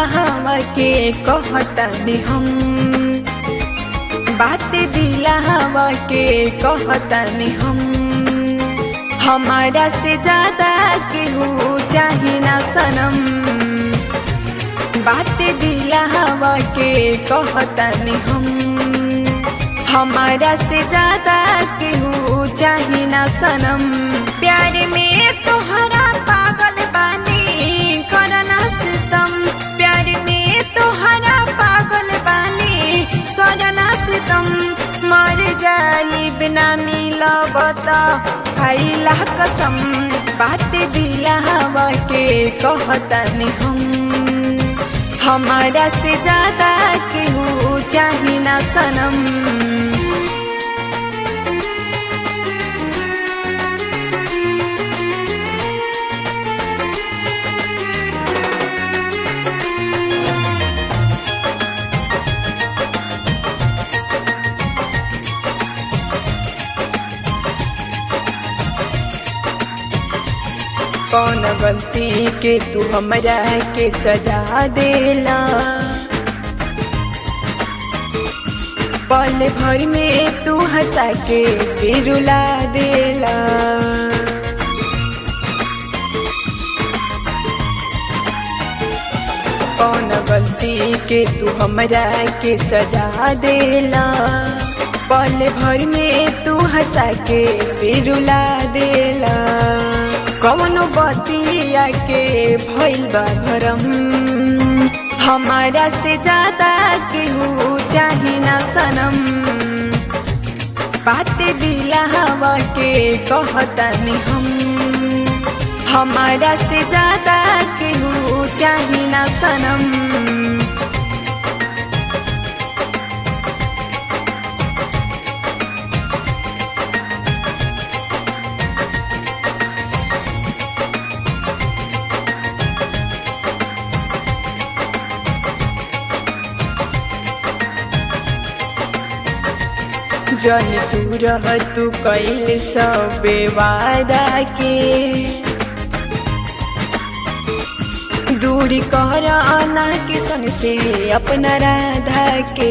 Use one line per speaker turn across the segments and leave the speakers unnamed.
हवा के कहतनी हम बात दिला हवा के कहतनी हम हमारा से ज्यादा केहू चाही ना सनम बात दिला हवा के कहतनी हम हमारा से ज्यादा केहू चाही ना सनम प्यार में तोहरा पागल बानी करना सितम प्यार में तोहरा पागल बानी करना सितम मर जाई बिना मिलब खैला कसम बात दिला हवा के कहतनी हम हमारा से ज्यादा केहू चाही ना सनम कौन गलती के तू हमरा के सजा देला पल भर में तू हंसा के फिर रुला देला कौन गलती के तू हमरा के सजा देला पल भर में तू हंसा के फिर रुला देला कौनो बतिया के भइल बा भरम हमारा से ज्यादा केहू चाही ना सनम बात दिला हवा के कहतनी हम हमारा से ज्यादा केहू चाही ना सनम जन तू रह तू कैल सब वादा के दूरी कर आना किसन से अपना राधा के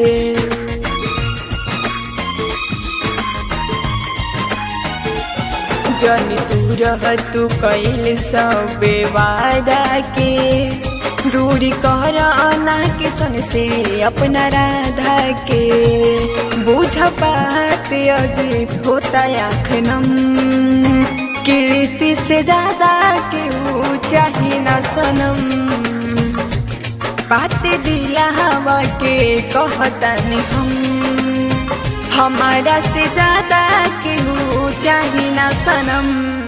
जन तू रह तू कैल सब वादा के दूरी कर आना किसन से अपना राधा के बुझ बात अजीत होता आखनम कीर्ति से ज्यादा केहू चाही ना सनम बात दिला हवा के कहतनी हम हमारा से ज्यादा केहू चाही ना सनम